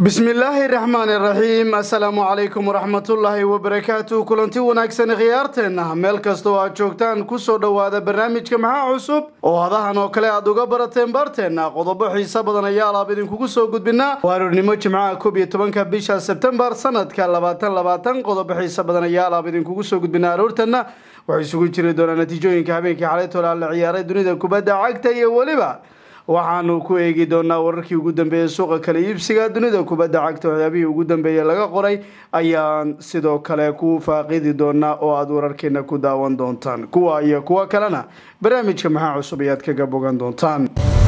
bismillaahi raxmaani raxiim assalaamu calaykum waraxmatullaahi wabarakaatu kulanti wanaagsan khiyaarteenna meel kasta oo aad joogtaan kusoo dhowaada barnaamijka maxaa cusub oo hadahan oo kale aad uga barateen baarteenna qodobo xiiso badan ayaa alaab idinkugu soo gudbinaa waaruurnimo jimcaha koob iyo tobanka bisha sebtembar sanadka labaatan labaatan qodobo xiiso badan ayaa alaab idinkugu soo gudbinaa aroortanna waxay isugu jiri doonaa natiijooyinka habeenkii xalaytoola la ciyaaray dunida kubadda cagta iyo weliba waxaanu ku eegi doonaa wararkii ugu dambeeyey suuqa kala iibsiga dunida kubadda cagta waxyaabihii ugu dambeeyey laga qoray ayaan sidoo kale ku faaqidi doonaa oo aada wararkeena ku daawan doontaan kuwa iyo kuwo kalena barnaamijka maxaa cusub ayaad kaga bogan doontaan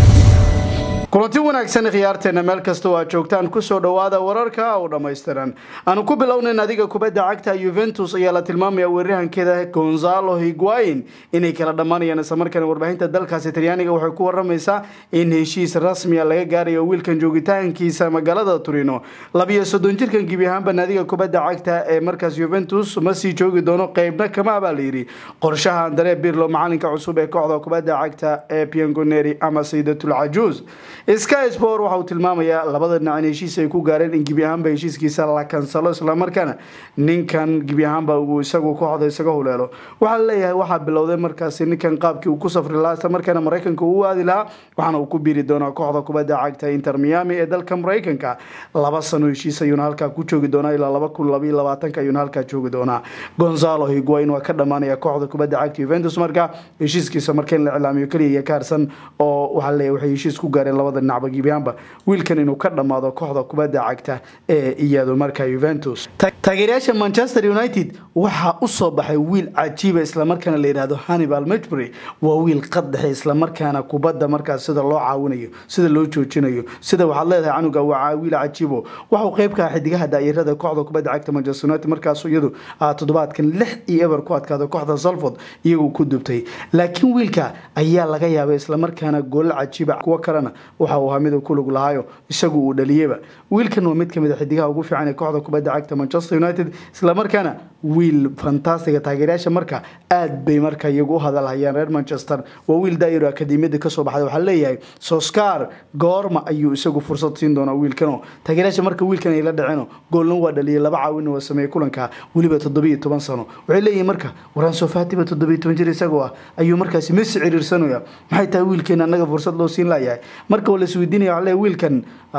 kulanti wanaagsan khiyaarteena meel kasta oo aad joogtaan kusoo dhowaada wararka oo dhammaystiran aanu ku bilownayn adiga kubadda cagta yuventus ayaa la tilmaamaya weeraryahankeeda gonzalo higuain inay kala dhammaanayaan islamarkaana warbaahinta dalkaasi talyaaniga waxay ku waramaysaa in heshiis rasmiya laga gaarayo wiilkan joogitaankiisa magaalada turino labiyo soddon jirkan gebi ahaanba naadiga kubadda cagta ee markaas yuventus ma sii joogi doono qeybna kama baa layidhi qorshaha andare birlo macalinka cusub ee kooxda kubadda cagta ee piangoneri ama saydatul cajuuz sky sport waxa uu tilmaamayaa labada dhinac in heshiis ay ku gaareen in gebi ahaanba heshiiskiisa la kansalo islamarkaana ninkan gebi ahaanba uu isagu kooxda isaga huleelo waxaa laleeyahay waxaa bilowday markaasi ninkan qaabkii uu ku safri lahaa islamarkaana maraykanka uu aadi lahaa waxaana uu ku biiri doonaa kooxda kubadda cagta inter miami ee dalka maraykanka laba sano heshiis ayuuna halkaa ku joogi doonaa ilaa laba kun labaiyo labaatanka ayuuna halkaa joogi doonaa gonzalo higuain waa ka dhammaanaya kooxda kubadda cagta juventus marka heshiiskiisa marka in la iclaamiyo keliya iyo kaarsan oo waxaa laleeyahay waxay heshiis ku gaareen labada dhinacba gibiyaanba wiilkan inuu ka dhammaado kooxda kubadda cagta ee iyadu marka juventus taageerayaasha manchester united waxaa usoo baxay wiil cajiiba islamarkaana la yidhahdo hannibal mejbury waa wiil qaddexe islamarkaana kubadda markaas sida loo caawinayo sida loo joojinayo sida waxaad leedahay canuga waa wiil cajiibo waxauu qeyb ka ah xidigaha daayirada kooxda kubadda cagta manchester united markaas iyadu toddobaadkan lix iyo eber ku adkaado kooxda salford iyagu ku dubtay laakiin wiilka ayaa laga yaabay islamarkaana goolal cajiiba kuwo kalena waxa uu ahaa mid ku lug lahaayo isagu uu dhaliyeba wiilkan waa mid kamid a xidigaha ugu fiican ee kooxda kubadda cagta manchester united islamarkaana wiil fantastiga taageerayaasha marka aad bay marka iyagu u hadalhayaan reer manchester waa wiil daayiro akademiyada kasoo baxday waxaa leeyahay soscar goorma ayuu isagu fursad siin doonaa wiilkano taageerayaasha marka wiilkan ay la dhaceen goolna waa dhaliyay laba caawinna waa sameeyey kulanka weliba toddobiyo toban sano waxay leeyihin marka waraan sofatiba toddobiyo toban jir isagoo ah ayuu markaasi mesi ciriirsanaya maxay tahay wiilkeena annaga fursad loo siin layahay marka waa lasweydiinaya waxaa leeyahay wiilkan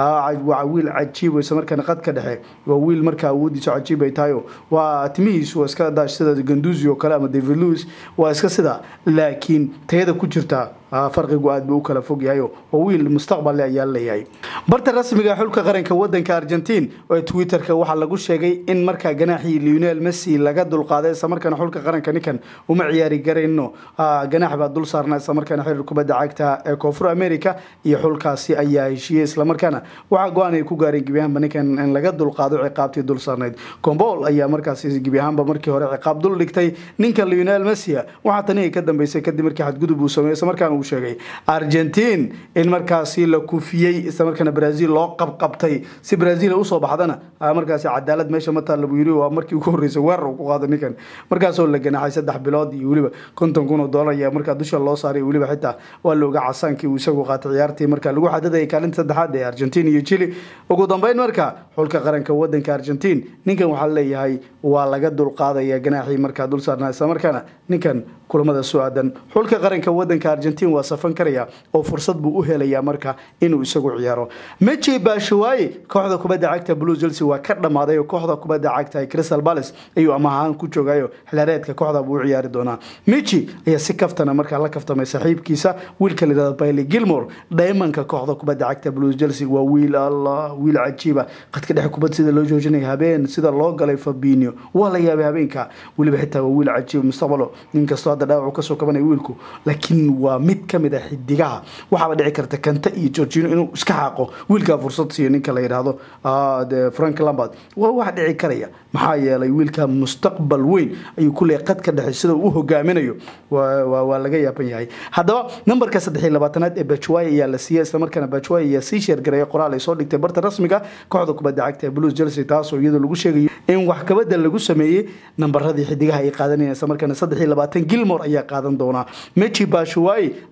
waa wiil cajiib isla markaana qadka dhexe waa wiil marka awoodiisu cajiib ay tahay waa timihiisu waa iska daash sida ganduzi oo kale ama david lewis waa iska sida laakiin tayada ku jirta farqigu aad buu u kala fog yahay waa wiil mustaqbal ayaa leeyahay barta rasmiga xulka qaranka wadanka argentiin ee twitterka waxaa lagu sheegay in markaa ganaaxii lionel messi laga dulqaaday islamarkaana xulka qaranka ninkan uma ciyaari garayno ganaax baa dul saarnaa islamarkaana xiriir kubadda cagta ee koonfur america iyo xulkaasi ayaa heshiiyey islamarkaana waxaa go-aan ay ku gaareen gebi ahaanba ninkan in laga dulqaado ciqaabtii dul saarnayd combol ayaa markaasi gebi ahaanba markii hore ciqaab dul dhigtay ninka lionel messi waxaa tani ay ka dambeysay kadib markii xadgudub uu sameeyey islamarkaana uu sheegay argentiin in markaasi la kufiyey islamarkaana brazil loo qabqabtay si brazil usoo baxdana markaasi cadaalad meesha ma taalla buu yiri waa markii ugu horreysay weerar uu ku qaado ninkan markaasoo la ganaxay saddex bilood iyo weliba konton kun oo dollar ayaa markaa dusha loo saaray weliba xitaa waa la oga casaankii uu isagu qaatay ciyaartii marka lagu xadadayay kaalinta saddexaad ee argentiin iyo chile ugu dambeyn marka xulka qaranka wadanka argentiin ninkan waxaa leeyahay waa laga dulqaadaya ganaaxii markaa dul saarnaa islamarkaana ninkan kulamada soo aadan xulka qaranka wadanka argentiin waa safan karaya oo fursad buu u helayaa marka inuu isagu ciyaaro meji baashawaaye kooxda kubadda cagta blue chelsea waa ka dhammaaday oo kooxda kubadda cagta crystal palace ayuu amahaan ku joogayo xilaareedka kooxda buu u ciyaari doonaa meji ayaa si kaftana markaa la kaftamay saaxiibkiisa wiilka layidhahdo bailey gilmore daymanka kooxda kubadda cagta blue chelsea waa wiil allah wiil cajiiba qadka dhexe kubad sida loo joojinaya habeen sida loo galay fabinio waa la yaabay habeenka weliba xitaa waa wiil cajiib mustaqbalo inkastoo hadda dhaawacu kasoo kabanaya wiilku laakiin waa mid kamid a xidigaha waxaaba dhici karta kanta iyo georgino inuu iska xaaqo wiilkaa fursad siiyo ninka la yidhaahdo frank lambard waa wax dhici karaya maxaa yeelay wiilka mustaqbal weyn ayuu kuleeyahy qadka dhexe sida uu u hogaaminayo waa laga yaaban yahay haddaba nambarka saddex iyo labaatanaad ee bajway ayaa la siiyey islamarkaana bajway ayaa sii sheergareeya qoraal ay soo dhigtay barta rasmiga kooxda kubadda cagta ee blues chelsea taasoo iyadoo lagu sheegayo in wax kabadda lagu sameeyey nambaradii xidigaha ay qaadanayeen islamarkaana saddex iyo labaatan gilmore ayaa qaadan doonaa meji bashuwai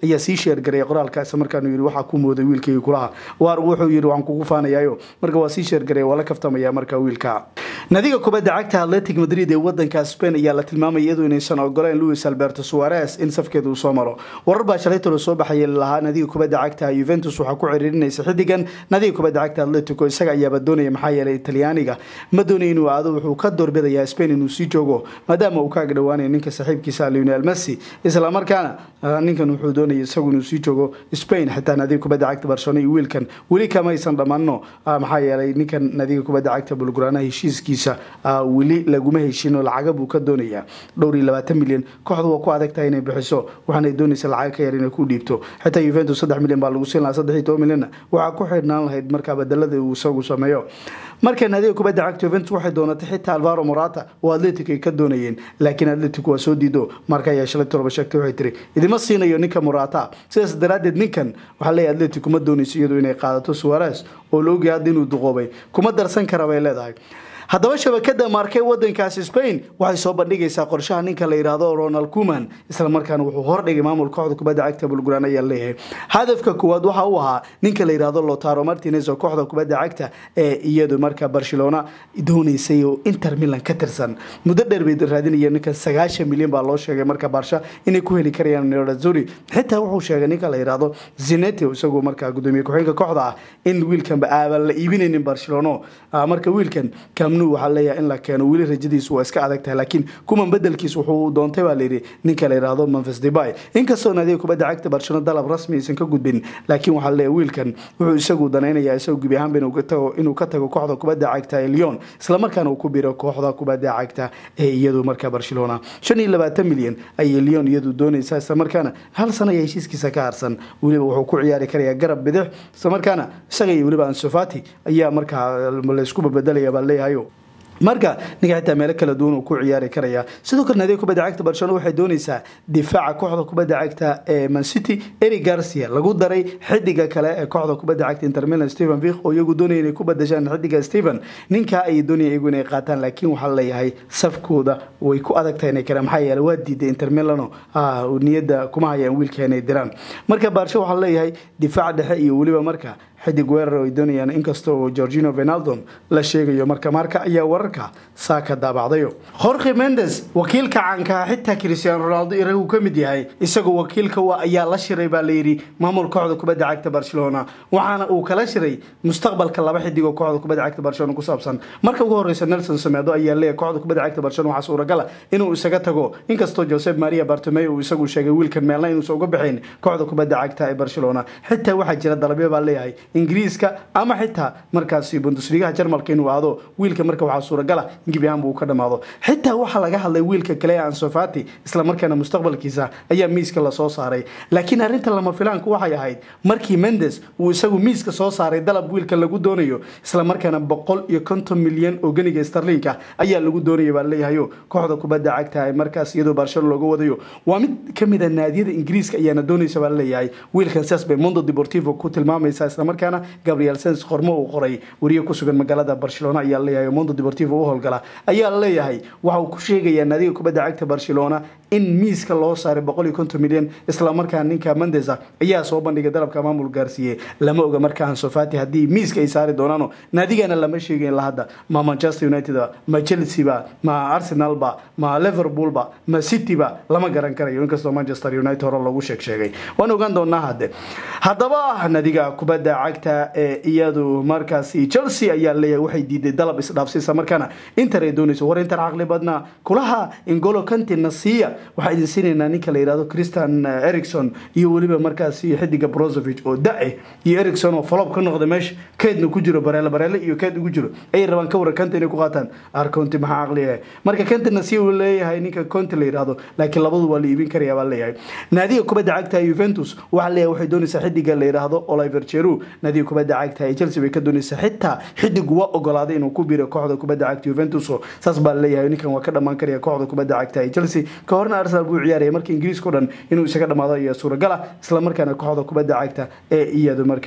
ayaa sii sheergaray qoraalka isla markaanu yidhi waxaa ku mooday wiilkayga kulaha waar wuxuu yidhi waxaan kugu faanayaayo marka waa sii sheergaray waa la kaftamaya marka wiilka nadiga kubadda cagta atletic madrid ee wadanka spain ayaa la tilmaamaya iyadu inaysan ogoleyn luis alberto suarez in safkeeda uu soo maro warar baa shalay tolo soo baxaya lahaa nadiga kubadda cagta yuventus waxaa ku ciriirinaysa xidigan nadiga kubadda cagta atletico isaga ayaaba doonaya maxaa yeelay talyaaniga ma doonaya inuu aado wuxuu ka doorbidayaa spain inuu sii joogo maadaama uu ka agdhowaanayo ninka saaxiibkiisa lionel messi islamarkaana ninkan wuxuu doonaya isagu inuu sii joogo spain xitaa nadiga kubadda cagta barcelona iyo wiilkan weli kamaysan dhammaano maxaa yeelay ninkan nadiga kubadda cagta bulguraanaha heshiiskiisa weli laguma heshin oo lacaga buu ka doonayaa dhowr iyo labaatan milyan kooxdu waa ku adag tahay inay bixiso waxaanay doonaysa lacag ka yar inay ku dhiibto xitaa yuventus saddex milyan baa lagu siin lahaa saddex iyo toban milyanna waxaa ku xidhnaan lahayd markaa badalada uu isagu sameeyo marka nadiga kubadda cagta yuventus waxay doonatay xitaa alvaro morata oo atletic ay ka doonayeen laakiin atletic waa soo diido marka ayaa shalay toloba sheegtay waxay tiri idima siinayo ninka morata sidaas daraaddeed ninkan waxaa leeyahay atletic kuma doonayso iyadu inay qaadato suarez oo la ogyahay hadda inuu duqoobay kuma darsan kara bay leedahay haddaba shabakada maarkey wadankaasi spain waxay soo bandhigaysaa qorshaha ninka la yidhaahdo ronald kuman islamarkaana wuxuu hordhigay maamul kooxda kubadda cagta bulguraan ayaa leeyahay hadafka koowaad waxa uu ahaa ninka la yidhaahdo lotaro martinez oo kooxda kubadda cagta ee iyadu marka barcelona doonaysay oo inter milan ka tirsan muddo dheer bay raadinayeen ninkan sagaashan milyan baa loo sheegay marka barsha inay ku heli karayaan nerazuri xitaa wuxuu sheegay ninka la yidhaahdo zinete isagoo markaa gudoomiye ku-xigeenka kooxda ah in wiilkanba aaban la iibinaynin barcelona marka wiilkan kamnu waxaa leeyahay in la keeno weli rajadiisu waa iska adag tahay laakiin kuman bedelkiis wuxuu doontay baa layidhi ninka la yidhaahdo memphis debay inkastoo nadiga kubadda cagta barcelona dalab rasmi aysan ka gudbin laakiin waxaa leeyahay wiilkan wuxuu isagu danaynayaa isagoo gebi ahaanba inuu ka tago kooxda kubadda cagta ee lyon islamarkaana uu ku biro kooxda kubadda cagta ee iyadu marka barcelona shan iyo labaatan milyan ayay lyon iyadu doonaysaa islamarkaana hal sana ayaa heshiiskiisa ka harsan weliba wuxuu ku ciyaari karayaa garab bidix islamarkaana isaga iyo weliba ansofati ayaa markaa laysku babedelaya baa leeyahayo marka ninka xitaa meelo kala duwan uu ku ciyaari karaya sidoo kale nadiga kubadda cagta barcelona waxay doonaysaa difaaca kooxda kubadda cagta ee mancity eri garcia lagu daray xidiga kale ee kooxda kubadda cagta intermilan stephen vik oo iyagu doonaya inay ku badashaan xidiga stephen ninkaa ayay doonaya iyagu inay qaataan laakiin waxaa leeyahay safkooda way ku adag tahay inay karaan maxaa yeelay waa diiday intermilano niyadda kuma hayaan wiilka inay diraan marka baarsho waxaa leeyahay difaac dhexe iyo weliba marka xidig weerar ay doonayaan inkasta oo georgino venaldon la sheegayo marka marka ayaa wararka saa ka daabacdayo jorge mendes wakiilka caankaa xitaa cristiano ronaldo iragu ka mid yahay isagoo wakiilka ayaa la shiray baa layidhi maamul kooxda kubadda cagta barcelona waxaana uu kala shiray mustaqbalka laba xidig oo kooxda kubadda cagta barcelona ku saabsan marka ugu horeysa nelson samedo ayaa leeyahay kooxda kubadda cagta barcelona waxaa suuragala inuu isaga tago inkastoo josep maria bartomey uu isagu sheegay wiilkan meelna inuusan uga bixin kooxda kubadda cagta ee barcelona xitaa waxaa jira dalabyo baa leeyahay ingiriiska ama xitaa markaasi bundusligaha jarmalka inuu aado wiilka marka waxaa suuragala in gebi ahaanba uu ka dhamaado xitaa waxaa laga hadlay wiilka kale ee ansofati islamarkaana mustaqbalkiisa ayaa miiska lasoo saaray laakiin arrinta lama filaanku waxay ahayd markii mendes uu isagu miiska soo saaray dalab wiilka lagu doonayo islamarkaana boqol iyo konton milyan oo ganiga starlinka ayaa lagu doonaya baa leeyahayo kooxda kubadda cagta ee markaas iyadoo barcelona looga wadayo waa mid kamid a naadiyada ingiriiska ayaana doonaysa baa leeyahay wiilkan sidaas bay mondo deportivo ku tilmaamaysa islamarkaana gabriel sens qormo uu qoray wariye ku sugan magaalada barcelona ayaa leeyahay mondo deportivo u howlgala ayaa leeyahay waxa uu ku sheegayaa naadiga kubadda cagta barcelona in miiska loo saaray boqol iyo konton milyan islamarkaana ninka mendesa ayaa soo bandhigay dalabka maamul gaarsiiye lama oga markaa ansofati haddii miiska ay saari doonaano naadigana lama sheegayn la hadda ma manchester united ma chelsea ba ma arsenal ba ma liverpool ba ma city ba lama garan karayo inkastoo manchester united hore loogu sheeg sheegay waan ogaan doonaa hadde haddaba nadiga kubadda cagta ee iyadu markaasi chelsea ayaa leeyahay waxay diiday dalab isdhaafsiisa markaana inter ay doonayso war inter caqli badnaa kulaha ingolo kanti nasiya waxaa idin siinaynaa ninka la yidhahdo christian ericson iyo weliba markaasi xidiga brozovic oo da-e iyo ericson oo falob ka noqda meesha keedna ku jiro bareele bareele iyo keed ugu jiro ayay rabaan ka waran kanta inay ku qaataan arconti maxaa caqli ah marka kanti nasiya uu leeyahay ninka conti la yidhahdo laakiin labadu waa la iibin karaya baa leeyahay naadiga kubadda cagta juventus waxaa leeyahay waxay doonaysaa xidiga la yidhaahdo oliver jeru naadiga kubadda cagta ee chelsea bay ka doonaysaa xitaa xidigu waa ogolaaday inuu ku biro kooxda kubadda cagta juventus saas baa leeyahay ninkan waa ka dhammaan karaya kooxda kubadda cagta ee chelsea ka horna arsenal buu ciyaaraya marka ingiriiska o dhan inuu isaga dhamaado ayaa suuragala isla markaana kooxda kubadda cagta ee iyadu markaa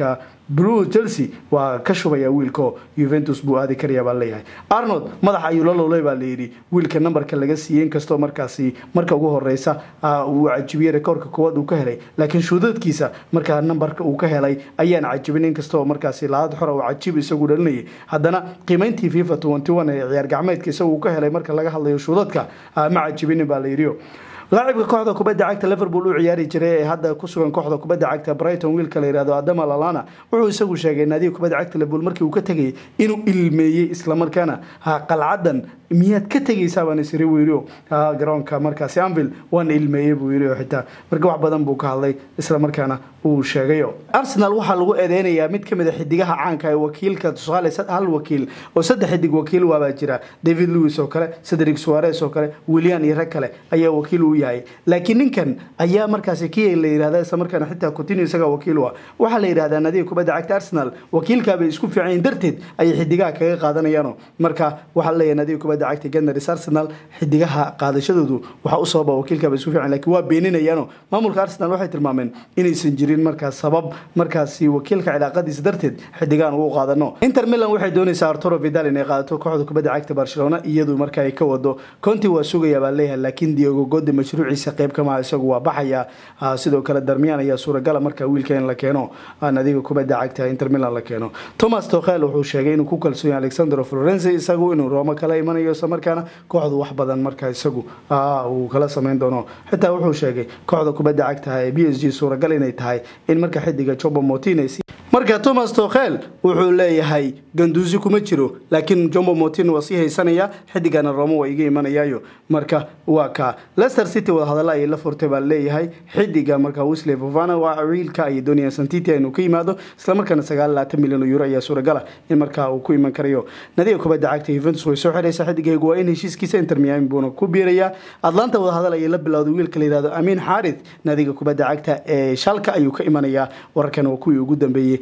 blue chelsea waa ka shubaya wiilko juventus buu aadi karaya baa leeyahay arnold madaxa ayuu la lowlay baa layidhi wiilka nambarka laga siiyey inkastoo markaasi marka ugu horeysa uu cajibiyey rekoorka koowaad uu ka helay laakiin shuudadkiisa markaa nambarka uu ka helay ayaan cajibin inkastoo markaasi laad xora uu cajib isagu dhalinayay haddana qiimeyntii fifa ee ciyaar gacmeedka isagu uu ka helay marka laga hadlayo shuudadka ma cajibinin baa layidhi laacibka kooxda kubadda cagta liverpool u ciyaari jiray ee hadda ku sugan kooxda kubadda cagta brighton wiilka la yihahdo adama lalana wuxuu isagu sheegay naadiga kubadda cagta liverpool markii uu ka tegayay inuu ilmeeyey islamarkaana qalcadan miyaad ka tegaysaa baan isiri buu yidhi garoonka markaasi anvil waan ilmeeyey buu yidhi oo xitaa marka wax badan buu ka hadlay islamarkaana uu sheegayo arsenal waxaa lagu eedeynayaa mid kamid a xidigaha caanka ee wakiilka tusaale hal wakiil oo saddex xidig wakiil waabaa jira david lewis oo kale cedric suarez oo kale william iyo rag kale ayaa wakiil u yahay laakiin ninkan ayaa markaasi kii la yihahda islamarkaana xitaa coutinho isagaa wakiil u ah waxaa la yidhahdaa nadiga kubadda cagta arsenal wakiilkaabay isku fiicayin darteed ayay xidigaha kaga qaadanayaano marka waxaa leeyahay nadiga kubadda cagta ganars arsenal xidigaha qaadashadoodu waxaa u sababa wakiilkaaba isku fiican lakiin waa beeninayaano maamulka arsenal waxay tilmaameen inaysan jirin markaas sabab markaasi wakiilka cilaaqadiisa darteed xidigahan ugu qaadano inter milan waxay doonaysaa arturo vidal inay qaadato kooxda kubadda cagta barcelona iyadu marka ay ka wado conti waa sugaya baa leeyahay laakiin diogo gode mashruuciisa qayb kamaha isagu waa baxaya sidoo kale darmiyaan ayaa suuragala marka wiilka in la keeno nadiga kubadda cagta inter milan la keeno thomas tokhel wuxuu sheegay inuu ku kalsoonya alexandro florenci isagu inuu roomo kala imanayo islamarkaana kooxdu wax badan marka isagu uu kala samayn doono xitaa wuxuu sheegay kooxda kubadda cagta ee b s g suuragal inay tahay in marka xidiga jobo motines marka thomas tokhel wuxuu leeyahay ganduusi kuma jiro laakiin jombo motin waa sii haysanaya xidigana romo waa iga imanayaayo marka waa ka lester city wadahadalla ayay la furtay baa leeyahay xidiga marka wisley fofana waa wiilka ay doonayaan santiti inuu ka yimaado islamarkaana sagaal labaatan milyan oo euro ayaa suuragala in markaa uu ku iman karayo nadiga kubadda cagta juventus way soo xiraysaa xidigaygu waa in heshiiskiisa inter miami buuna ku biirayaa atlanta wadahadal ayay la bilowday wiilka la yihahdo amiin xaarith nadiga kubadda cagta ee shalka ayuu ka imanayaa wararkan waa kuwii ugu dambeeyey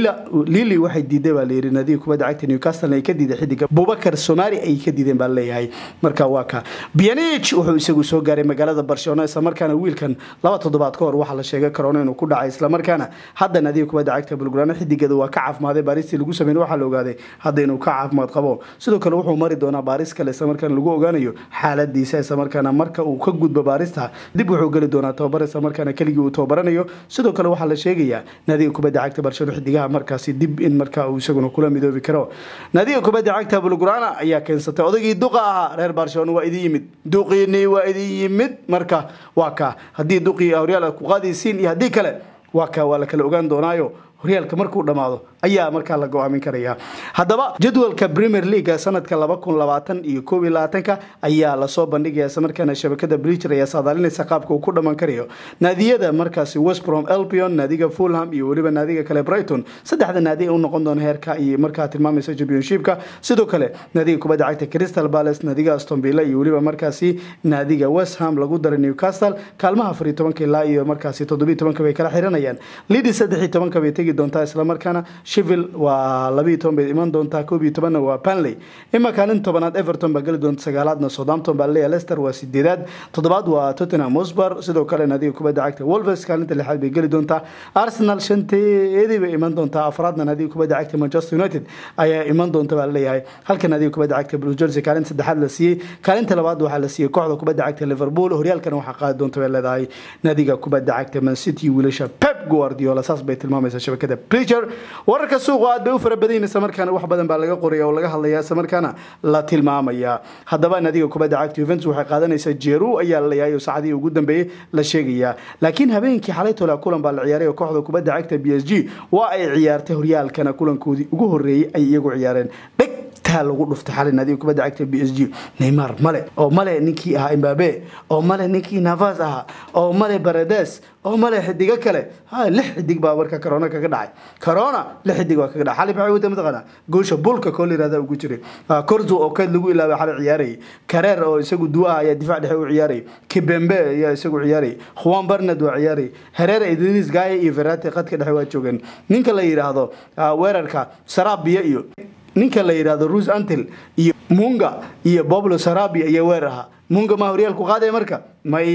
lili waxay diiday baa layidhi nadiga kubadda cagta newcastle ay ka diiday xidiga bubakar somali ay ka diideen baa leeyahay marka waa ka bianich wuxuu isagu soo gaaray magaalada barcelona islamarkaana wiilkan laba toddobaad ka hor waxaa la sheegay karoona inuu ku dhacay islamarkaana hadda nadiga kubadda cagta bulgurana xidigeeda waa ka caafimaaday baaristii lagu sameyn waxaa la ogaaday hadda inuu ka caafimaad qabo sidoo kale wuxuu mari doonaa baaris kale islamarkaana lagu ogaanayo xaaladiisa islamarkaana marka uu ka gudbo baarista dib wuxuu geli doonaa tababar islamarkaana keligii uu tababaranayo sidoo kale waxaa la sheegayaa nadiga kubadda cagta barcelona xidigaha markaasi dib in marka uu isaguna kula midoobi karo nadiga kubadda cagta bulgurana ayaa keensatay odaygii duqa ahaa reer barcelona waa idin yimid duqiinii waa idin yimid marka waa ka haddii duqii horyaal ku qaadaysiin iyo haddii kale waa ka waa la kala ogaan doonaayo horyaalka markuu dhammaado ayaa markaa la go-aamin karaya haddaba jadwalka premier leaga sanadka laba kun labaatan iyo koob iyo labaatanka ayaa lasoo bandhigaya islamarkaana shabakada briger ayaa saadaalinaysa qaabka uu ku dhammaan karayo naadiyada markaasi westbrom elpion naadiga fulham iyo weliba naadiga kale brighton saddexda naadi u noqon doona heerka iyo markaa tilmaamaysa championshipka sidoo kale naadiga kubadda cagta crystal palace naadiga aston villa iyo weliba markaasi naadiga west ham lagu daray newcastle kaalmaha afar iyo tobanka ilaa iyo markaasi toddobiyo tobanka bay kala xiranayaan lidi saddex iyo tobanka bay tegi doontaa islamarkaana shivil waa labiiyo toban bay iman doontaa koob iyo tobanna waa panley ima kaalin tobanaad everton baa geli doonta sagaalaadna southampton baa leeyahay leicester waa sideedaad toddobaad waa tottenham hotspur sidoo kale naadiga kubadda cagta wolves kaalinta lixaad bay geli doontaa arsenal shanteedii bay iman doontaa afraadna naadiga kubadda cagta manchester united ayaa iman doonta baa leeyahay halka naadiga kubadda cagta blue jersey kaalinta saddexaad la siiyey kaalinta labaad waxaa la siiyey kooxda kubadda cagta liverpool horyaalkana waxaa qaadi doonta bay leedahay naadiga kubadda cagta man city wiilasha pep guardiola saas bay tilmaamaysaa shabakada preacher wararka suuqa aad bay u fara badan yihiin islamarkaana wax badan baa laga qoraya oo laga hadlaya islamarkaana la tilmaamaya haddaba naadiga kubadda cagta juventus waxay qaadanaysaa jeru ayaa la leeyahay oo saacadihii ugu dambeeyey la sheegayaa laakiin habeenkii xalay tola kulan baa la ciyaaray oo kooxda kubadda cagta b s g waa ay ciyaartay horyaalkana kulankoodii ugu horreeyey ay iyagu ciyaareen dheg taa lagu dhuftay xalay naadiga kubadda cagta b s g neymar male oo male ninkii ahaa imbabe oo male ninkii navas ahaa oo male barades oo male xidigo kale ha lix xidig baa marka corona kaga dhacay corona lix xidig baa kaga dhacay xalay maxay wada mataqaana goosha bulka koo la yirahda ugu jiray korzo oo keed lagu ilaabay xalay ciyaarayay kareer oo isagu duwaha ayaa difaac dhexe u ciyaarayay kibembe ayaa isagu ciyaarayay juan bernard waa ciyaarayay herrera idris gaye iyo verate qadka dhexe waa joogeen ninka la yidhaahdo weerarka sarabiya iyo ninka la yidhaahdo rus antel iyo munga iyo boblo sarabia iyo weerarha munga ma horyaalku qaadaya marka maya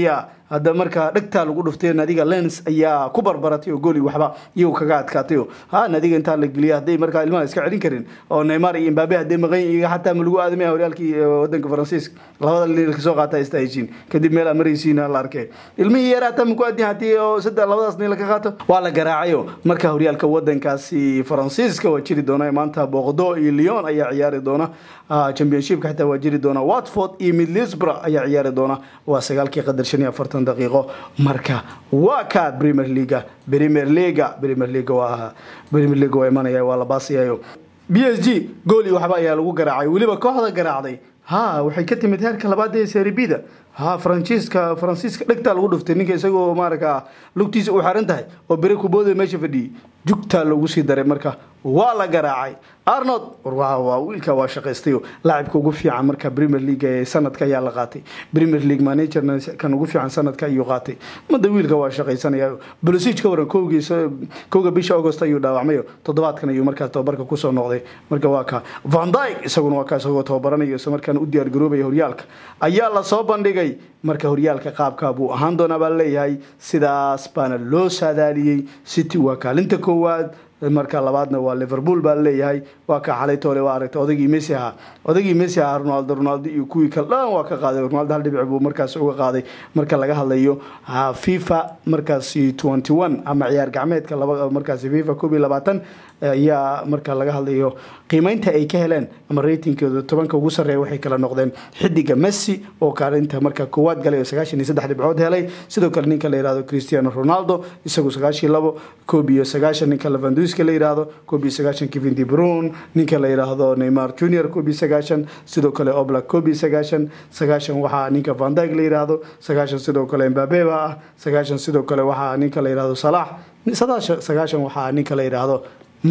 hadda markaa dhegtaa lagu dhuftay nadiga lens ayaa ku barbaratay oo gooli waxba iyagu kaga adkaatay oo ha nadiga intaa la geliya hadday markaa ilmaha iska celin karin oo neymar iyo imbabe hadday maqan iyaga xataa ma lagu aadamaya horyaalkii wadanka faransiiska labada liil kasoo qaata ista heshiin kadib meel maraysiina la arkay ilmihii yar hataa maku aadin hadii oo saddex labadaas niil ka qaato waa la garaacayo marka horyaalka wadankaasi faransiiska waa jiri doona maanta booqdo iyo lyon ayaa ciyaari doona championshipka xitaa waa jiri doona watford iyo middlesbrough ayaa ciyaari doona waa sagaalkii qadar shan iyo afartan daqiiqo marka waa ka premier leaga premier leaga premier leaga waa premier leaga waa imanaya waa la baasiyayo b s g gooli waxba ayaa lagu garaacay weliba kooxda garaacday ha waxay ka timid heerka labaad ee seribida ha faransiiska faransiiska dhegtaa lagu dhuftay ninka isagoo maaraka lugtiisa u xaran tahay oo bere kubooda meesha fadhiyey jugtaa loogu sii daray marka waa la garaacay arnold waa wiilka waa shaqaystayo laacibka ugu fiican marka premier league ee sanadka ayaa la qaatay premier league managerna kan ugu fiican sanadka ayuu qaatay mada wiilka waa shaqaysanaya bolosij ka waran kowgiisa kowga bisha august ayuu dhaawacmayo toddobaadkan ayuu markaas tababarka kusoo noqday marka waa ka van dyke isaguna waa ka isagoo tababaranayo isla markaana u diyaar garoobaya horyaalka ayaa lasoo bandhigay marka horyaalka qaabka buu ahaan doonaa baa leeyahay sidaas baana loo saadaaliyey city waa kaalinta koowaad marka labaadna waa liverpool baa leeyahay waa ka xalay toole waa aragtay odagii messi ahaa odagii messi ahaa ronaldo ronaldo iyo kuwii kale dhan waa ka qaaday ronaldo hal dhibic buu markaas uga qaaday marka laga hadlayo fifa markaasi twenty one ama ciyaar gacmeedka laba markaasi fifa koob iyo labaatan ayaa marka laga hadlayo qiimeynta ay ka heleen ama ratingkooda tobanka ugu sarreeya waxay kala noqdeen xidiga messi oo kaalinta marka koowaad galay oo sagaashan iyo saddex dhibcood helay sidoo kale ninka la yihahdo cristiano ronaldo isagu sagaashan labo koob iyo sagaashan ninka levanduska la yihahdo koob iyo sagaashan kevin de brune ninka la yidhaahdo neymar junior koob iyo sagaashan sidoo kale oblak koob iyo sagaashan sagaashan waxaa ninka vandag la yidhaahdo sagaashan sidoo kale mbabe baa ah sagaashan sidoo kale waxaa ninka la yidhahdo salax sagaashan waxaa ninka la yidhaahdo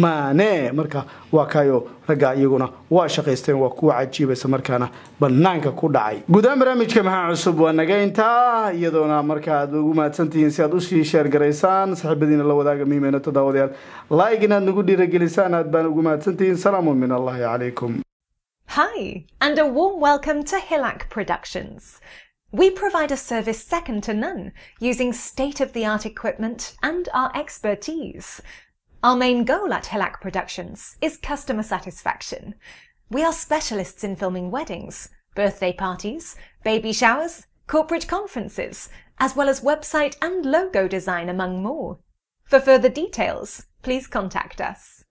mane marka waa kayo ragga iyaguna waa shaqaysteen waa kuwa cajiibaysa markaana banaanka ku dhacay guudahaan barnaamijka maxaa cusub waa naga intaa iyadoona marka aad ugu mahadsantihiin si aad usii sheergaraysaan saaxiibadiina la wadaaga muhiimeena toddobaadayaal like inaad nagu dhiiragelisaan aad baan ugu mahadsantihiin salaamu min allahi calaykum Hi, and a warm welcome to Hillac Productions. We provide a service second to none, using state of the art equipment and our expertise. Our main goal at Hillac Productions is customer satisfaction. We are specialists in filming weddings, birthday parties, baby showers, corporate conferences, as well as website and logo design, among more. For further details, please contact us.